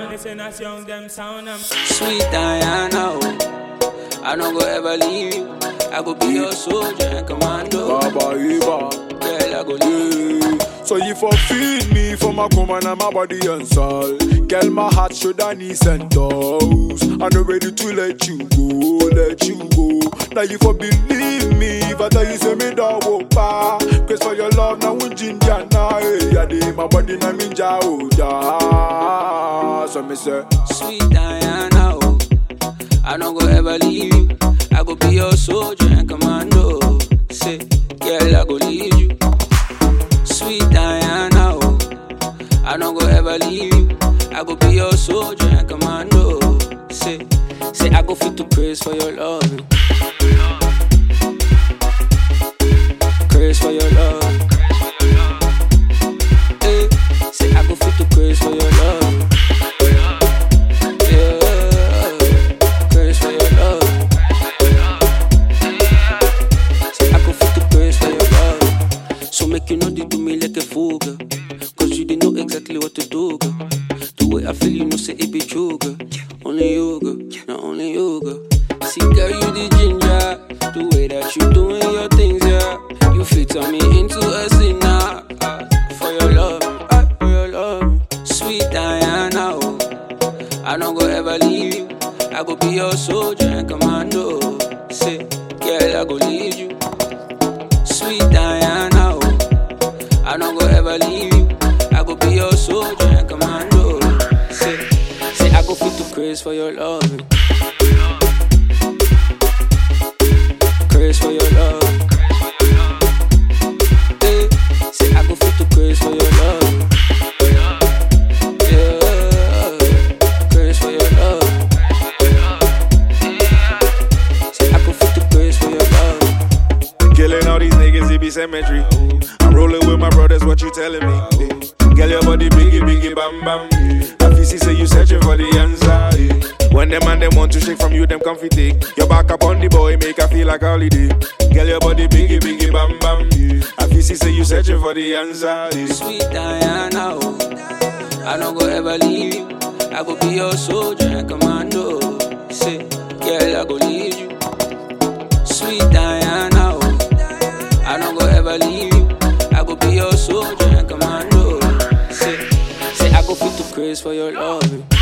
Listen as young them sound and Sweet Diana, oh. I no go ever leave you. I go be your soldier and commando. Baba Eva. Girl, I go leave you. Yeah. So you for feed me for my woman and my body and soul. Girl, my heart should I knees and toes. I'm not ready to let you go, let you go. Now you for believe me if I tell you say me da wopa. Cause for your love now we ginger now. Hey, yeah, dey my body na me ja oh ja. So me say, Sweet Diana, oh. I no go ever leave you. I go be your soldier and commando. Say, girl, I go lead you. Sweet Diana, oh. I no go ever leave you. I go be your soldier and commando. Say, say I go fit to praise for your love. Praise for your love. Eh, say I go fit to praise for your love. Yeah, praise for your love. Say I go fit to praise for your love. So make you know they do me like a fool, girl. Cause you didn't know exactly what to do, girl. The way I feel, you know, say it be true, girl. Only you, girl. Not only you, girl. See, girl, you the ginger. The way that you doing your things, yeah. You fit on me into a sinner. ah, for your love, ah, for your love. Sweet Diana, oh. I don't go ever leave you. I go be your soldier and commando. Say, girl, I go lead you. Sweet Diana, oh. I don't go ever leave you. I go be your soldier and commando. Say, say I go fit to praise for your love. Praise for your love. Eh, say I go fit to praise for your love. Yeah, praise for your love. Say I go fit to praise for your love. killing all these niggas, it be cemetery. I'm rolling with my brothers, what you telling me? Girl, your body biggie, biggie, bam, bam. I feel say you searching for the answer. yeah. When them and them want to shake from you, them comfy take. Your back up on the boy, make I feel like holiday. Girl, your body biggie, biggie, bam, bam. yeah. I feel say you searching for the answer. yeah. Sweet Diana, oh. I don't go ever leave you. I go be your soldier and commando. Say, girl, I go lead you. Sweet Diana, oh. I don't go ever leave you. I go be your soldier and commando. Say, say I go fit to praise for your love.